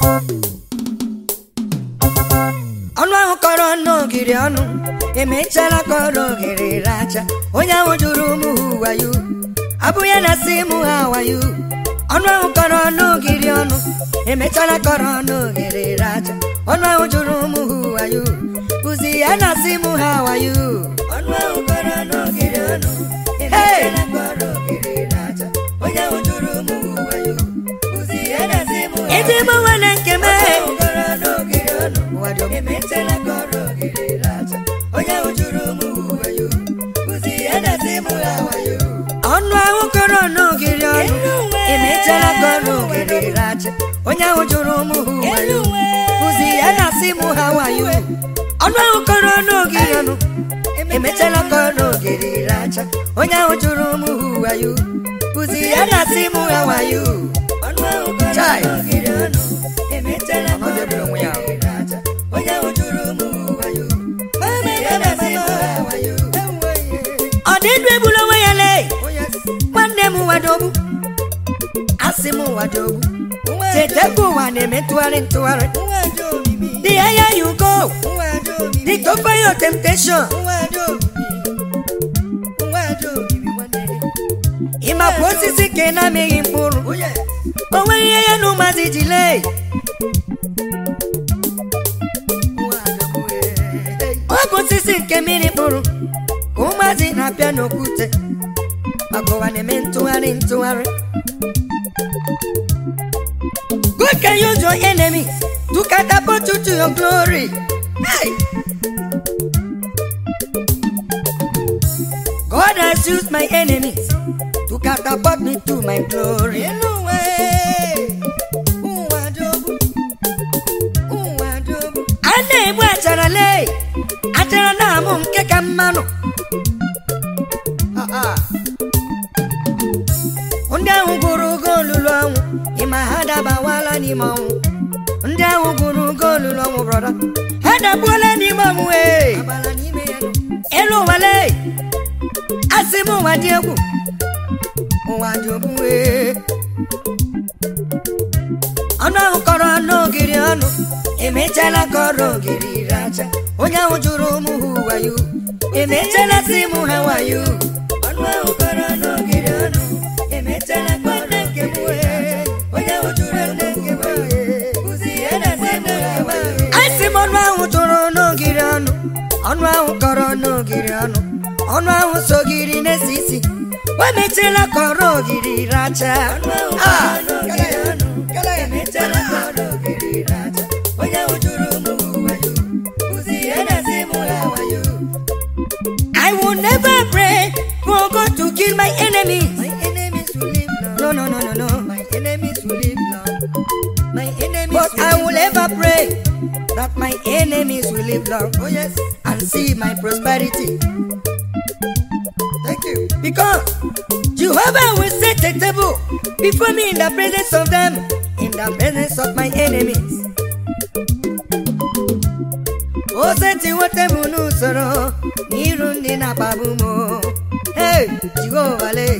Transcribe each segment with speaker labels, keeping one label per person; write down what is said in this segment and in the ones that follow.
Speaker 1: ọnụ ahụ kọrọ n'ogiri ọnụ emechara kọrọ ogiri racha onye ahụ jụrụ ụmụ ha wayo abụ ya na si mụ ha wayo ọnụ ahụ kọrọ n'ogiri ọnụ emechara kọrọ n'ogiri racha ọnụ ahụ jụrụ ụmụ ha wayo bụzi ya na si mụ ha wayo ọnụ ahụ kọrọ n'ogiri ọnụ emechara kọrọ ogiri racha onye ahụ jụrụ ụmụ ha wayo bụzi ya na si mụ ha Ezi gbanwere nke mee ọnụ ahụ kọrọ n'ogiri ọnụ emechara kọrọ ogiri racha onye ahụ jụrụ ụmụ ha wayo bụzi ya na-asị mụ ha wayo ọnụ ahụ kọrọ n'ogiri ọnụ emechara kọrọ ogiri racha onye ahụ jụrụ ụmụ ha wayo bụzi ya na-asị mụ ha wayo ọnụ ahụ kọrọ n'ogiri ọnụ emechara kọrọ ogiri racha onye ahụ jụrụ ụmụ ha wayo bụzi ya na-asị mụ ha wayo ọ dị ndụ egbula onwe ya lee nwanne m wadogbu asị m wadogbu chetekwa ụwa na-eme ntụgharị ntụgharị the higher you go the tougher your temptation ịmakwa osisi ka ị na-amịghị mkpụrụ o nweghị ihe ya na ụmụazị ji lee ọ bụ osisi nke mmiri mkpụrụ ka ụmụazị na-apịa n'okwute maka ụwa na-eme ntụgharị ntụgharị God can use your enemies to catapult you to your glory. Hey! God has used my enemies to catapult me to my glory. A na-egbu achara lee achara na-amụ nke ka mmanụ ndị ahụ gụrụ ugo olulu ọnwụ ịma ha dabawala n'ime ọnwụ ndị ahụ gụrụ ugo olulu ọnwụ brọda ha dabuola n'ime ọnwụ ee elu ụwale asị m ụwa dị egwu ụwa dị ogbu ee ọnụ ahụ kọrọ n'ogiri ọnụ emechala kọrọ ogiri racha onye ahụ jụrụ ụmụ ha wayo emechala si mụ ha wayo ọnụ ahụ kọrọ n'ogiri ọnụ emechala kọrọ nke m wee onye ahụ jụrụ ụmụ nke m wee kụzi ya na si mụ ha wayo asị m ọnụ ahụ jụrụ n'ogiri ọnụ ọnụ ahụ kọrọ n'ogiri ọnụ ọnụ ahụ sogiri na-esi isi o mechela kọrọ ogiri racha Ah! emechala kọrọ ogiri racha onye ahụ jụrụ ụmụ wayo kụzi ya na si mụ ha wayo I will never pray for God to kill my enemies. My enemies will live long. No, no, no, no, no. My enemies will live long. My enemies but will I will ever pray that my enemies will live long. Oh yes, and see my prosperity. Thank you. Because Jehovah will set a table before me in the presence of them, in the presence of my enemies. O setiwo tebụl n'usoro n'iru ndị na-akpagbu m hey Jehova lee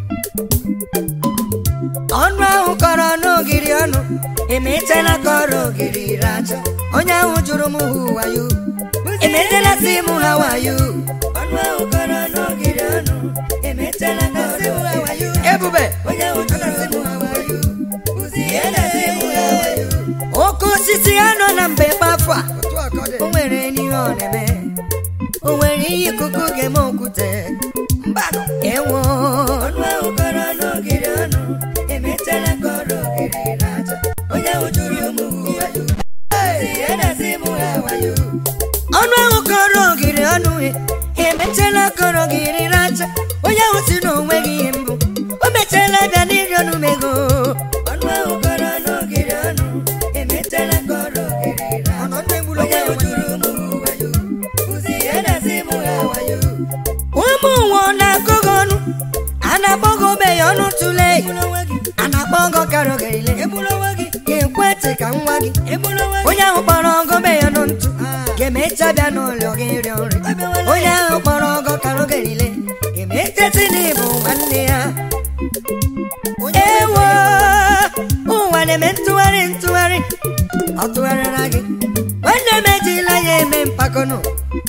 Speaker 1: ọnụ ahụ kọrọ n'ogiri ọnụ emechala kọrọ ogiri racha onye ahụ jụrụ m ha wayo emechala si m ha wayo ọnụ ahụ kọrọ n'ogiri ọnụ emechala kọrọ m ha wayo ebube onye ahụ jụrụ m ha wayo ụzi ya na si m ha wayo oke osisi ya nọ na mbe afọ a o nwere n'ihe ọ na-eme o nwere ihe ikuku ga-eme okwute mbanụ ewo ọnụ ahụ kọrọ n'ogiri ọnụ emechala kọrọ ogiri racha onye ahụ jụrụ ụmụ wayo ya na-asị mụ ha wayo ọnụ ahụ kọrọ ogiri ọnụ emechala kọrọ ogiri racha onye ahụ si na onweghị ihe mbụ o mechala bịa n'iri ọnụ mego ọnụ ahụ kọrọ n'ogiri ọnụ emechala kọrọ ogiri racha onye ahụ jụrụ ụmụ wayo kụzi ya na-asị mụ ha wayo ụmụ nwa ọ na-akọ gị ọnụ a na-akpọ gị obenye ọnụ tụle a na-akpọ gị ọkara ogerile ga-ekwe ntị ka nwa gị onye ahụ kpọrọ ọgọ obenye ọnụ ntụ ga-emecha bịa n'ụlọ gị rịọ nri onye ahụ kpọrọ ọgọ ọkara ogerile ga-emecheti n'ịbụ nwanne ya ewo ụwa na-eme ntụgharị ntụgharị ọ tụgharịra gị nwanne m ejila ya eme mpakọnụ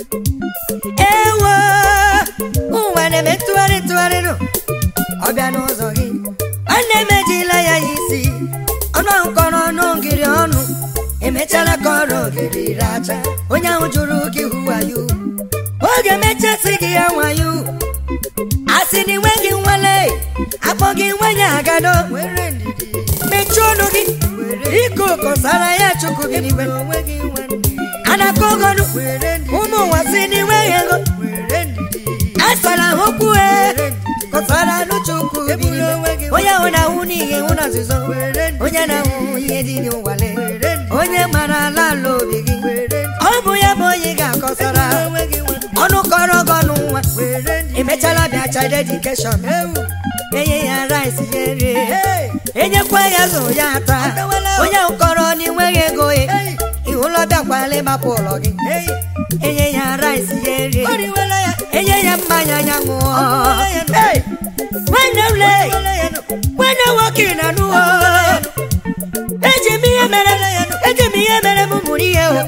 Speaker 1: ewo ụwa na-eme ntụgharị ntụgharịnụ ọ bịa n'ụzọ gị nwanne m ejila ya ya isi ọnụ ahụ kọrọ ọnụ ngiri ọnụ emechala ka ọrụ ogiri racha onye ahụ jụrụ gị hụwayo oge mechasị gị ya nwayo asị na enweghị nwale akpọ gị nwenye agado mechie ọnụ gị ike ụkọsara ya chukwu gị n'igwe anaka ogonu ụmụ ụwa si n'inweghị ego asara ha okwu e kọsara anụ chukwu gị n'igwe onye ahụ na-ahụ n'ihe hụ na nzuzo onye na-ahụ ihe dị n'ụwale onye mara ala ala obi gị ọ bụ ya bụ onye ga-akọsara ọnụ kọrọ gị ọnụ nwa emechala bịa child education enye ya rice ya rie enyekwa ya zụ ya ata onye ahụ kọrọ n'inweghị ego ya ịhụlọ bịakwala ịmapụ ụlọ gị enye ya rice ya rie enye ya mmanya ya ṅụọ Hey! nwanne m lee nwanne nwoke na nụọ eji m ihe mere eji m ihe mere m mụrụ ihe o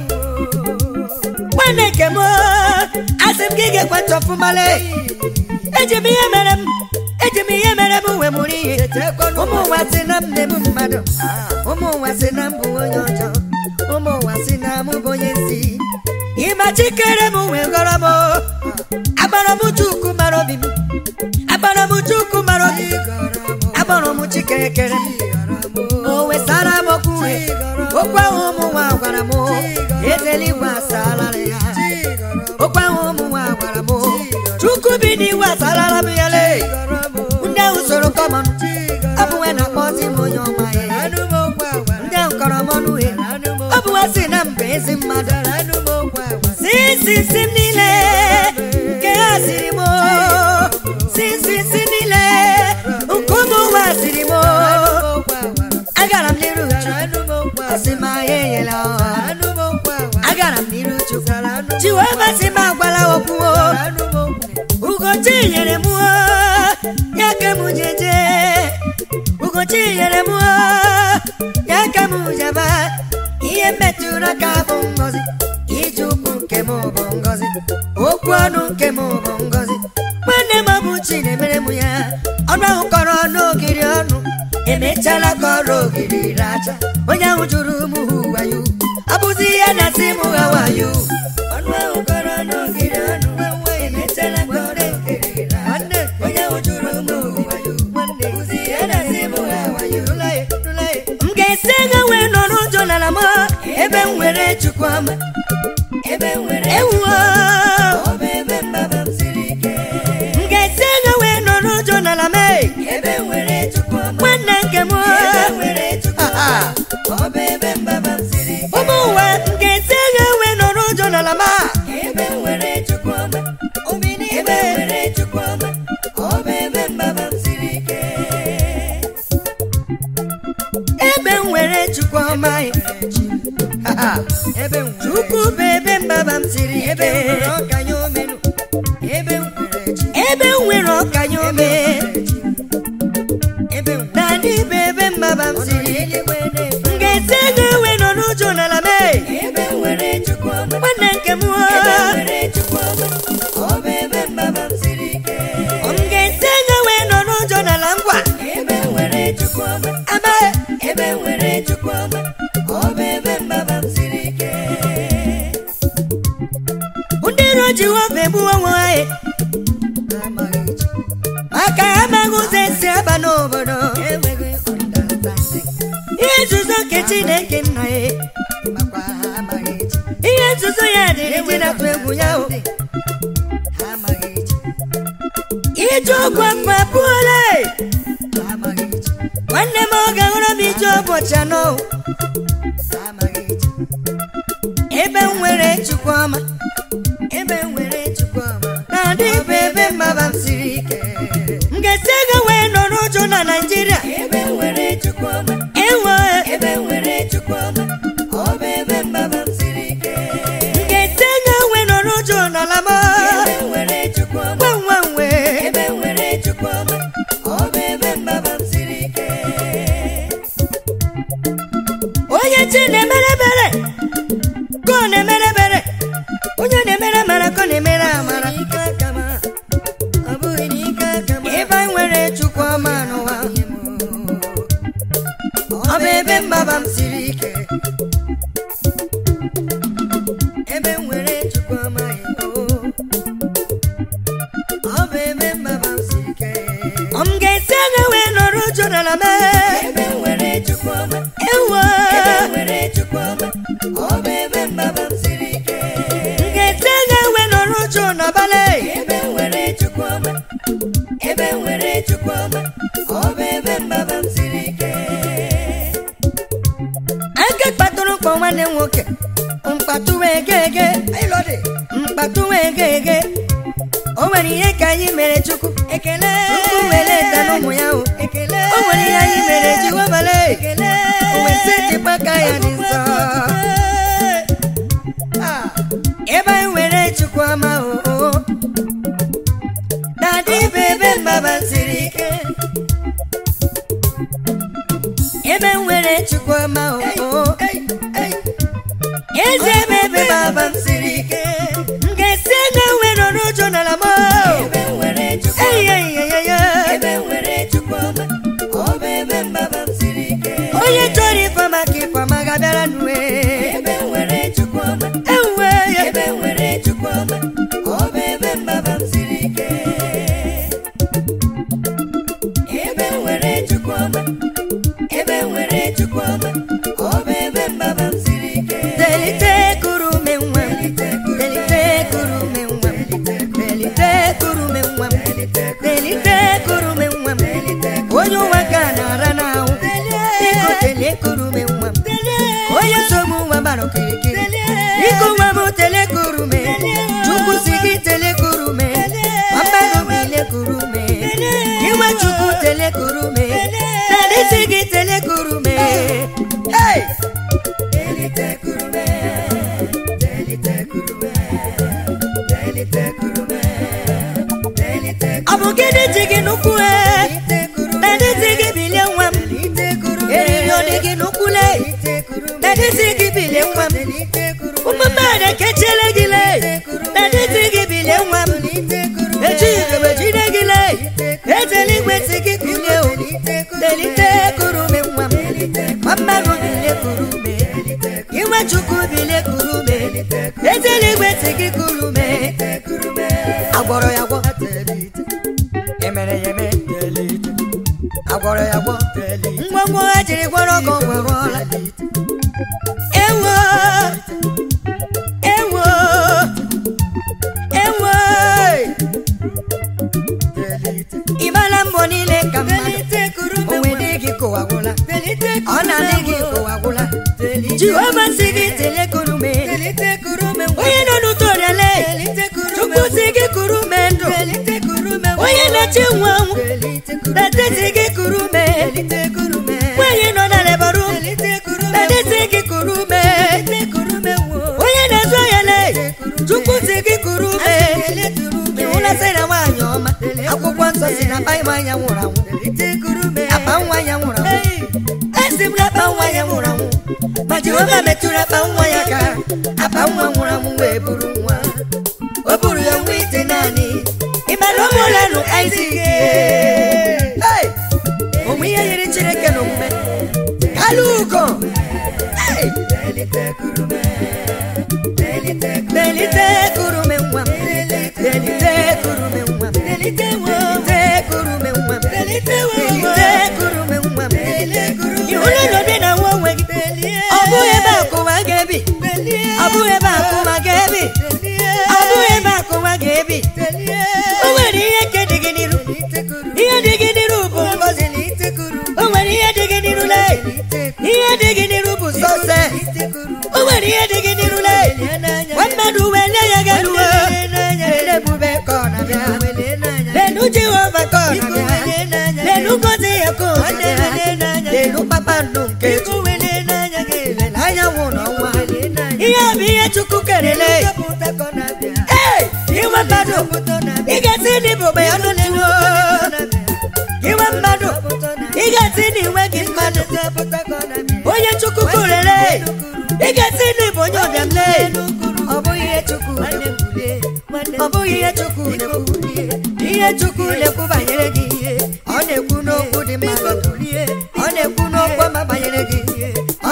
Speaker 1: nwanne nke m asị m gị ga-ekwentị ọfụmale eji m ihe mere m eji m ihe mere m wee mụrụ ihe ụmụ ụwa si na m na-ebu mmadụ ụmụ ụwa si na m bụ onye ọjọọ ụmụ ụwa si na m bụ onye nsi ịmachikere m wee gọrọ m agbara m chukwu mara obi m agbara m chukwu mara obi agbara m chikekere m o wesara m okwu okwu ahụ ụmụ nwa gwara m ezeligwe asalara ya okwu ahụ ụmụ nwa gwara m chukwu bi n'iwu asalara m ya le ndị ahụ soro kọmọn ọ bụ nwe na-akpọzi m onye ọma ya ndị ahụ kọrọ m ọnụ he ọ bụ nwa si na mba ezi mmadụ si si si m niile nke ha siri m si si si niile nke ụmụ nwa siri m agara m n'iru chukwu ọsị m ahịa enyela ọha agara m n'iru chukwu chiweba si m agwala okwu ugochi nyere m ya ka m jeje ugochi nyere m ya ka m jaba ihe metụrụ aka bụ ngọzi ije ụkwụ nke m bụ ngọzi okwu ọnụ nke m bụ ngọzi nwanne m bụ chi na-emere m ya ọnụ ahụ kọrọ n'ogiri ọnụ emechala ka ọrụ ogiri racha onye ahụ jụrụ m hụ wayo abụzi ihe na-asị m ha wayo ọnụ ahụ kọrọ n'ogiri ọnụ emechala ka ọrụ ogiri racha onye ahụ jụrụ m hụ wayo abụzi ihe na-asị m ha wayo m ga-esi ego wee nọ n'ụjọ n'ala m ebe m nwere chukwu ọma ewuo m ga-esi ego wee nọ n'ụjọ n'ala m nwanne nke m ụmụ ụwa m ga-esi ego wee nọ n'ụjọ n'ala m ebe m nwere chukwu ọma chukwu bụ ebe mbaba m siri ike ebe m nwere ọkanye ome naanị bụ ebe mbaba m siri ike m ga-esi ego ewe nọ n'ụjọ n'ala m nwanne nke m m ga-esi ego wee nọ n'ụjọ n'ala ngwa amaghị ndị iro jehova egbuo onwe anyị maka amaghị ụzọ esi aba n'obodo ihe nzuzo nke chineke nna ya ihe nzuzo ya dịrị ndị na-atụ egwu ya o ije ọgwụ afọ abụọla nwanne m oge hụrụ m ije ụbọchị anọ ebe m nwere chukwu ọma ebe m nwere chukwu ọma na-adị bụ ebe mmaba m siri ike m ga-esi ego wee nọ n'ụjọ na naijiria ewo m ga-esi ego wee nọ n'ụjọ n'ala m nwa nwa nwe onye chi na-emere ebere mbaba m siri ike ebe m nwere chukwu amaghị o ọ bụ ebe mbaba m siri ike ọ m ga-esi anya wee nọrọ ụjọ n'ala m ebe m nwere chukwu ọma ewo ebe m nwere chukwu ọma ọ bụ ebe mbaba m siri ike m ga-esi anya wee nọrọ ụjọ n'abalị ebe m nwere chukwu ọma ebe m nwere chukwu ọma ọ bụ ebe mbaba m siri ike aka kpatụrụ mkpọ nwanne m nwoke mkpatụ wee gege mkpatụ wee gege o nwere ihe ka anyị mere chukwu ekele chukwu were eta n'ụmụ ya o ekele o nwere ihe anyị mere jiwobale ekele o wee setịkwa aka ya dị nsọ Ah, ebe anyị were chukwu ọma o na-adị bụ ebe mbaba siri ike ebe m nwere chukwu ọma o eze ebe ebe baba m siri ike m ga-esi ebe nwere ọrụ ụjọ n'ala m onye chọrọ ifeọma ka ifeọma ga-abịara nue ewuwe ya delite kurume nwa m delite kurume nwa m delite kurume nwa m delite kurume nwa m onye ụwa ka na-ara n'ahụ biko delie kurume nwa m onye nsogbu nwa gbara okirikiri biko nwa m tele kurume chukwu si gị tele kurume mmadụ bile kurume iwe chukwu tele kurume dadị si gị tele kurume hey! ọ bụ gịnị ji gị n'ụkwụ e dadị si gị bilie nwa m eriri ọ dị gị n'ụkwụ le dadị si gị bilie nwa m ụmụ mmadụ ekechiele gị le dadị si gị bilie nwa m echi igebe jide gị le ejela igwe si gị kulie o delite kurume nwa m ma mmadụ bilie kurume inwe chukwu bilie kurume ejela igwe si gị kurume agwọrọ ya gwọ emere ya eme agwọrọ ya gwọ ngwongwo ha jiri gwọrọ ọgọ gwọrọla ewo ewo ewo ịmala mbọ niile ka mmadụ onwe dị gị kụwagwụla ọ na-adị gị kụwagwụla jehova si gị telekurume onye nọ n'ụtọrịale chukwu si gị kurume ndụ onye na-eche nwa anwụ na-eteti gị kurume nwanyị nọ na lebaru na-eteti gị kurume onye na-ezu ohele chukwu si gị kurume ịhụla sị na nwaanyị ọma akwụkwọ nsọ si na akpa ịma anya nwụrụ anwụ akpa nwa ya nwụrụ anwụ esi m na akpa nwa ya nwụrụ anwụ ma jehova metụrụ akpa nwa ya ka akpa nwa nwụrụ anwụ wee buru nwa o buru ya nwa ite naanị ịmara ụmụlanụ izik onwe ihe yiri chineke n'omume kalụ ugo Hey! delite kurume nwa m delite kurume nwa m delite kurume nwa m delite kurume nwa m ịhụla n'obi na nwa onwe gị ọ bụghị ebe akụwa ga-ebi ọ bụghị ebe akụwa ga-ebi ọ bụghị ebe akụwa ga-ebi o nwere ihe nke dị gị n'iru ihe dị gị n'iru bụ ngozi o nwere ihe dị gị n'iru le ihe dị gị n'iru bụ sọse o nwere ihe dị gị n'iru le nwa mmadụ wee nye ya galuo ebube ka ọ na-abịa lenu jehova ka ọ na-abịa lenu ngozi ya ka ọ na-abịa lenu kpakpando nke chukwu anyanwụ n'ọnwa ihe bụ ihe chukwu kerele ee iwe mmadụ ị ga-esi n'ibube ya n'oliwo iwe mmadụ ị ga-esi n'inwe gị mmadụ onye chukwu kwurere ị ga-esi n'ịbụ onye ọbịamle ọ bụghị ihe chukwu ọ bụghị ihe chukwu na-ekwu ihe chukwu na-ekwu banyere gị ọ na-ekwu n'okwu dị mma ọ na-ekwu n'okwu ọma banyere gị ọ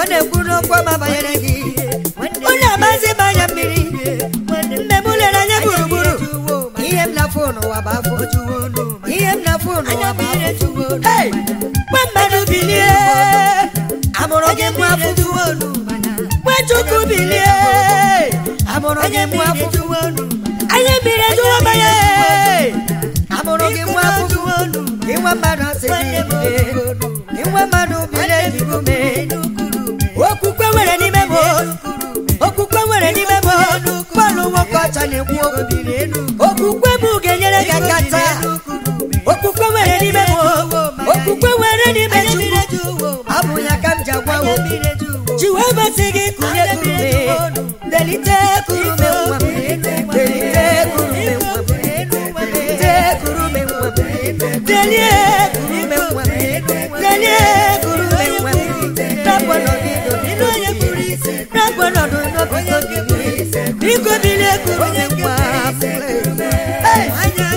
Speaker 1: ọma banyere gị onye amazi banya mmiri nne m lere anya gburugburu ihe m na-afụ n'ụwa bụ afọ ihe m na-afụ n'ụwa bụ afọ Hey! nwa mmadụ bilie amụrụ gị mụ afọ nwa chukwu bilie amụrụ gị mụ afọ anya mmiri ejuwo mmanya amụrụ gị mụ afọ ịnwa mmadụ asị gị bilie ịnwa mmadụ bilie juru mee okwukwe nwere n'ime m okwukwe nwere n'ime m bọọlụ nwoke ọcha na-ekwu okwu okwukwe m ga-enyere gị aka taa okwukwe nwere n'ime m okwukwe nwere n'ime chukwu ọ bụ ya ka m ji agwa wo jiwe sị gị kụnye kurume delite kurume nwa m delite kurume nwa m delite kurume nwa m delie kurume nwa m delie kurume nwa m rapụ n'ọdịdọ nínú onye kpuru isi rapụ n'ọdụ n'obido gị biko bilie kurume nwa m Hey!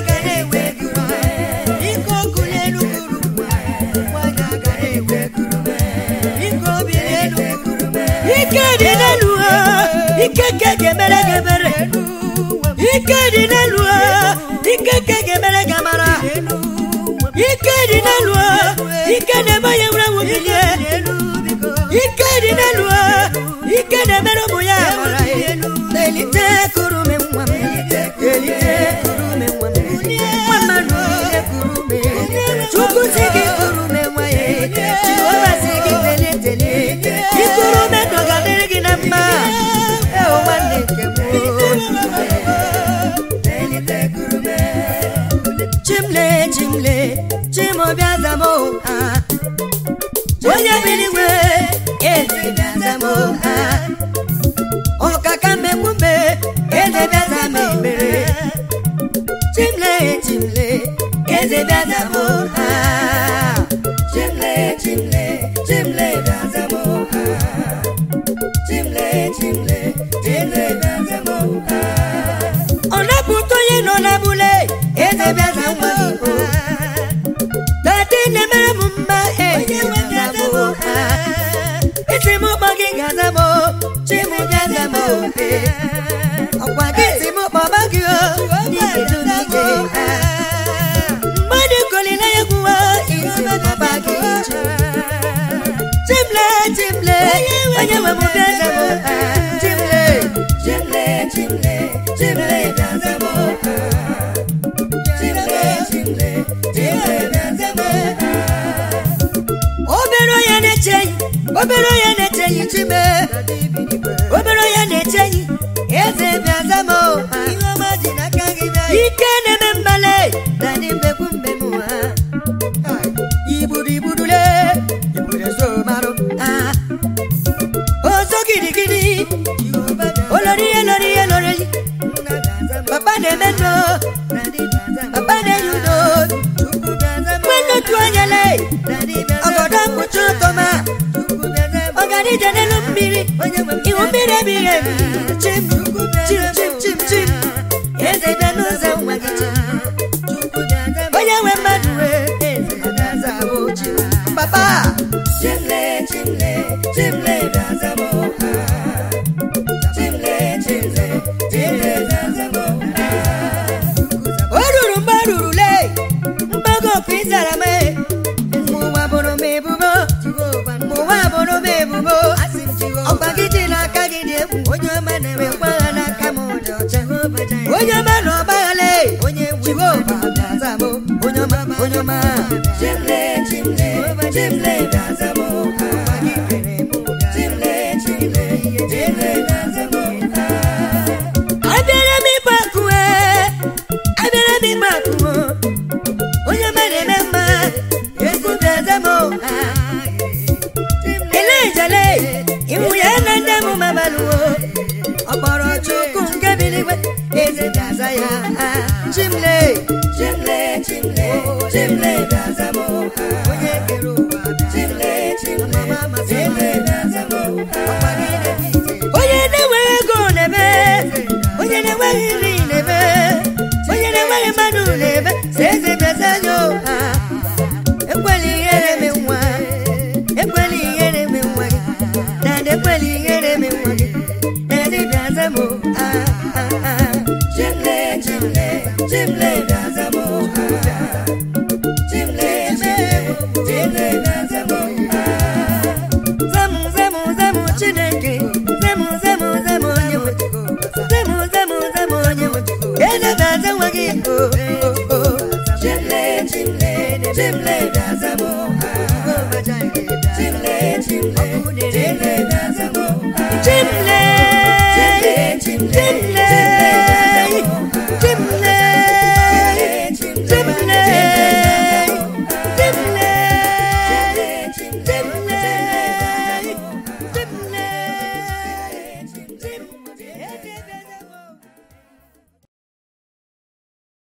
Speaker 1: Biko kulie elu kurume biko bilie elu kurume ike dị n'elu ha ike ke ga-emere gị ebere ike dị n'elu ha ike ke ga-emere gị amara ike dị n'elu ha ike na-eme onye nwere nwụ bilie ike dị n'elu ha ike na-emere ụmụ ya amara elite kurume nwa m elite kurume nwa m nwa mmadụ bilie kurume chukwu si gị kurume nwa ya jehova si gị telie telie ikurume ndụ ga-adịrị gị na mma eo nwanne nke m chimle chimle chimobịa zamo ha onye biligwe eze bịa zamo ha ọkaka mmegbume eze bịa zamo ekpere chimle chimle eze bịa zamo ha chimle chimle chimle bịa zamo ha chimle chimle chimle bịa zamo ha ọ napụta onye nọ n'abụle eze bịa zamo ha dade na-emere m mma enyi m ga-azamo ha isi m kpọ gị ga-azamo chi m ga-azamo ọkwa gị si m kpọba gị o n'igedu n'ike ha mmadụ kolina ya gwuo isi kpọba gị chimle chimle onye nwe m bịa zamo ha chimle chimle chimle chimle bịa zamo ha chimle chimle chimle bịa zamo ha obere onye na-eche enyi obere onye na-eche enyi chime obere onye na-eche enyi eze bịa zamo ha ike na-eme mbale na ndị mbekwu mbem ha igburu igburule igburu so marụ ha ozo gidigidi olori ihe lori ihe lori papa na-eme ndo papa na-enye udo nwanne otu onye le ọgọdọ mkpuchi ụtọma ọganije n'elu mmiri iwu mmiri ebighị ebi chim chim chim chim chim eze bịa n'ụzọ nwa gị chim onye nwe mmadụ wee eze bịa zabo chim papa chimle chimle chimle bịa zabo ha chimle chimle chimle bịa zabo ha o ruru mgbe o rurule mgbago okwu ịzara m mụwa bụrụ m ebubo mụwa bụrụ m ebubo ọkwa gị dị n'aka gị dị egwu onye ọma na-enwe mgbagha n'aka m dị ọcha onye ọma na ọgbaghale jehova bịaza m onye ọma onye ọma chimle chimle chimle bịaza m chimle chimle chimle bịaza m abịara m ịgba akụwe abịara m ịgba akụwe onye ọma na-eme mma egwu bịaza m ele ijele iwu ya na nne m mabalụo ọ kpọrọ chukwu nke biligwe eze bịaza ya chimle chimle chimle chimle bịaza m onye kere ụwa chimle na-azamo zemu zemu zemu chineke zemu zemu zemu onye nwe zemu zemu zemu onye nwe eze na-aza nwa gị o o o chimle chimle chimle na-azamo chimle chimle chimle na-azamo chimle chimle chimle